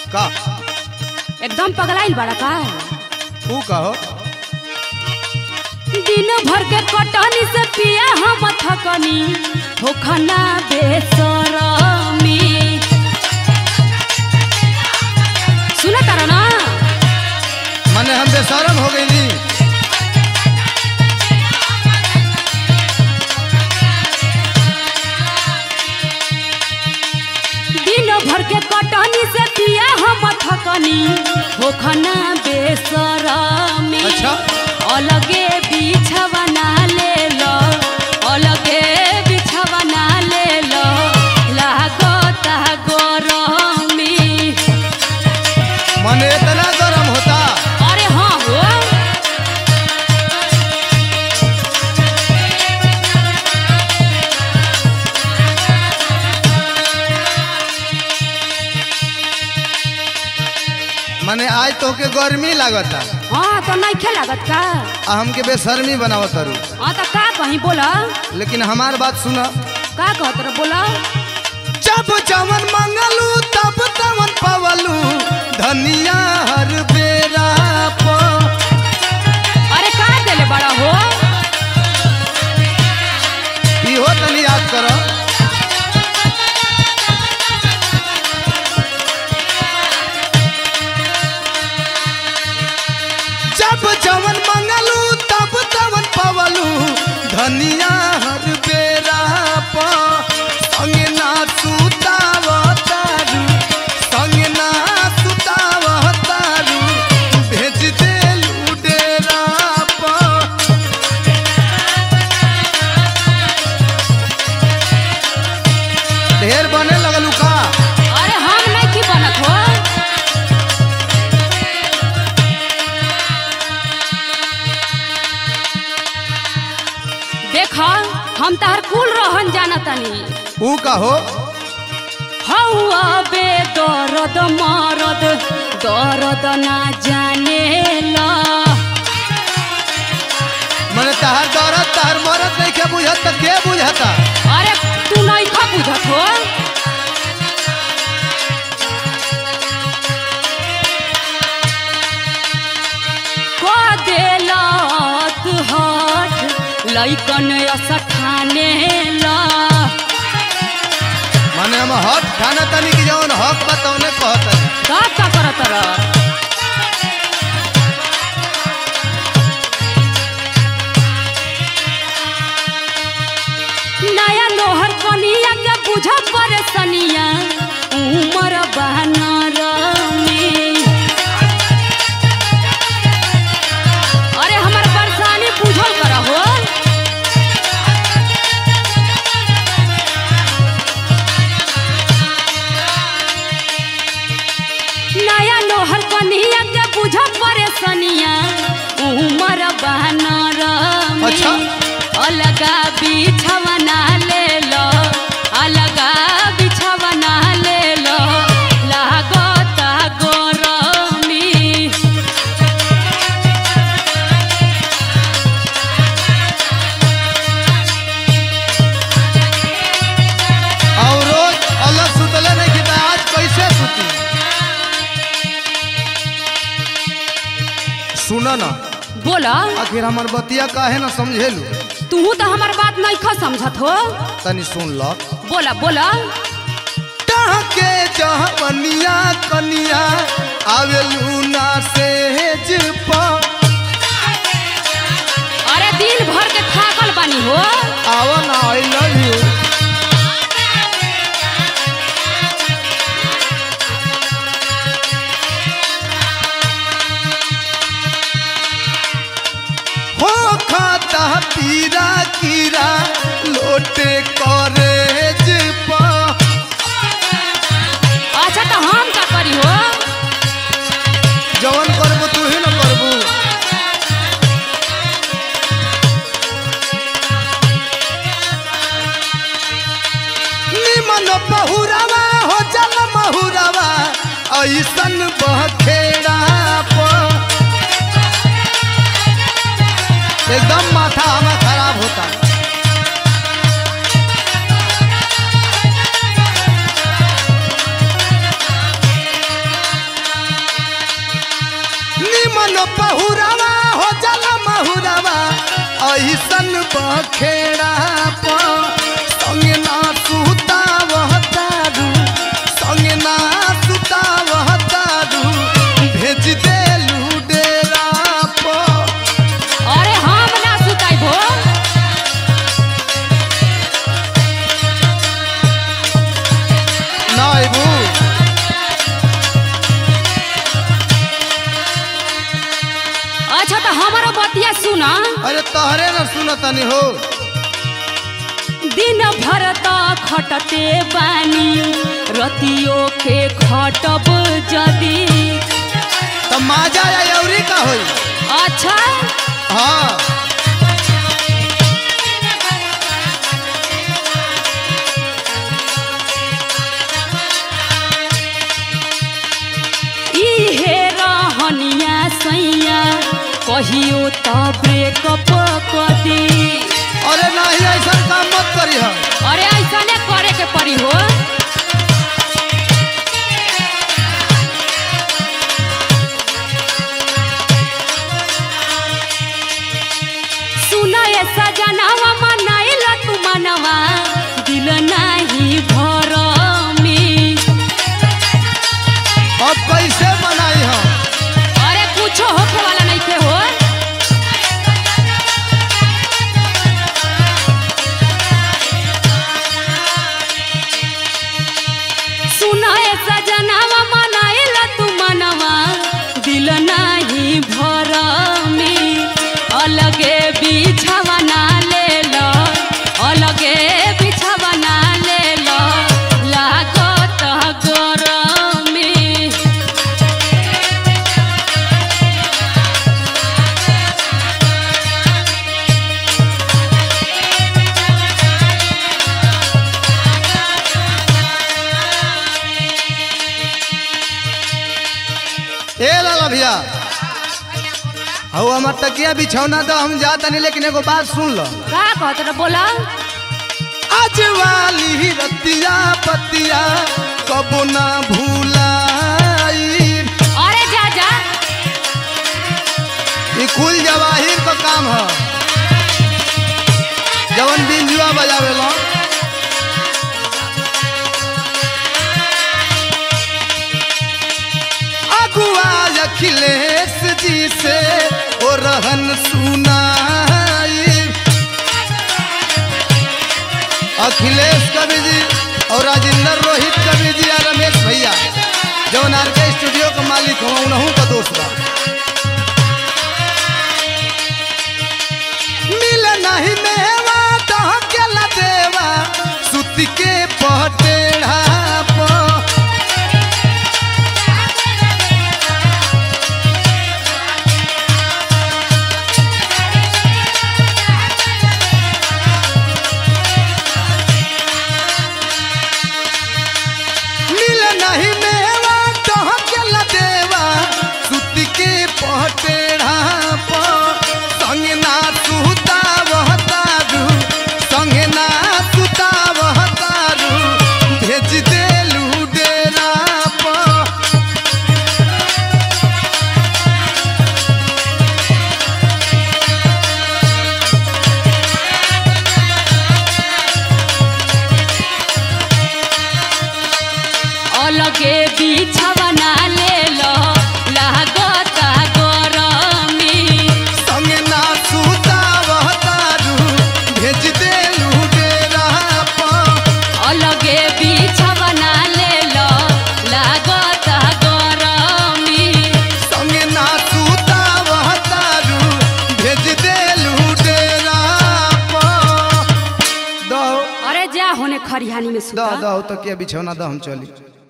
का एकदम पगलाइल बड़ा का तू कहो दिन भर के कटनी से पिया हम थकनी होखना बेसरमी सुना तारा ना मने हम बेशरम हो गईली दिन भर के कटनी से पिया हम थकनी होखना बेसरमी अच्छा अलगे बिछवना ले लो अलगे बिछवना ले लो लागता गरमी मने इतना गरम होता अरे हाँ हो मने आज तो के गर्मी लागता हाँ तो नहीं खे लागत का आ हमके बेशर्मी बनावत तारू हाँ तो का कहीं बोला लेकिन हमार बात सुना का कहत रह बोला जब जवन मंगलू तब तवन पवलू धनिया हर बेरा प अरे का देले बड़ा हो इहो तनी याद करो जब जवन मंगलू तब तवन पवलू धनिया हर बेरा प संगे ना सुताव तारू संगे ना सुताव तारू भेज देलू डेरा प ढेर बने लगलू का अरे हम नहीं की बनत हो देख हम तार कुल रहन जानतनी ऊ कहो हौआ बे दर्द मरद दर्द ना जाने ला मने तहार दौरत तहार मरत नहीं के बुझत त के बुझता अरे तू नहीं खा बुझत हो को देलत हट लइकन असठाने ला मने हम हक ठाना तनी की जवन हक बतौने कहत तब का करत रह नया लोहर कनिया के बुझ परेशनिया उमर बहनर में अरे हमर परेशानी बुझल कर हो नया लोहर कनिया के बुझ परेशनिया उमर बहनर में अच्छा। अलगा बिछवना ले लो अलगा बिछवना ले लो लागता गरमी और रोज अलग सुतले नहीं की त आज कैसे सुती सुन न बोला आखिर हमर बतिया काहे न समझेलू तू तो हमार बात नहीं खा समझत हो तनी सुन ल बोला बोला के जहवनिया कनिया आवेलू ना सेज प अरे दिन भर के थाकल बानी हो आवा ना आई लव यू हो खाता पीरा कीरा लोटे करेज पा अच्छा तो हम का करी हो जवन करबू तू ही न करबू निमन बहुरावा हो जल महुरावा ऐसन बखेड़ा प एकदम माथा हमें खराब होता कौन पहुरावा हो जाला महुरावा ऐसन बखेड़ा प संगे ना सुतावह तारू संगे ना सुतावह तारू भेज देलू डेरा प अरे हम ना सुताई भो ना अबू अच्छा तो हमारा बतिया सुना अरे तहरे न सुनतनी हो दिन भर त खटते बानी रतियो के खटब जदी त माजा या यौरी का होई अच्छा हाँ इहे रहनिया सैया कहियो त ब्रेकअप कदी अरे नहीं ऐसा काम मत करी हम अरे ऐसा ने करे के पड़ी हो सुना ऐसा जनावा मनाइला तू मनवा दिल नाही भर में अब कैसे मनाई हम अरे कुछो होखे वाला नहीं थे हो सुना ऐसा जनावा मनाइला तू मनवा दिल नाही भर में अलगे बिछावा ना ले लो अलगे बिछावा ना ले लो लागत गरम में ए लाला भैया हौ हमार तकिया बिछौना तो हम जा तनी लेकिन एगो बात सुन लो का कहत रहे बोला आज वाली रतिया पतिया कबो ना भूलाई अरे जा जा ई कुल जवाहिर का काम है जवन बिंजुआ बजावे लो अगुआ अखिलेश जी से ओ रहन सुनाई अखिलेश कवि जी और राजेंद्र रोहित कवि जी और रमेश भैया जवन आर के स्टूडियो का मालिक हो उनहू का दोस्त बा मिल नहीं मेवा दह के ला देवा सुत के पटेढ़ा प मिल नहीं मेवा दह के ला देवा सुत के पटेढ़ा प संग ना सुता बहतारू संग ना सुता बहतारू भेज देलू डेरा प अलगे बिछावा ना ले लो लागत गरमी संग ना सुता बहतारू भेज देलू डेरा प अलगे बिछावा ना ले लो लागत गरमी संग ना सुता बहतारू भेज देलू डेरा प दो अरे जा होने खरिहानी में दो सुता दो तो क्या बिछौना दो हम चली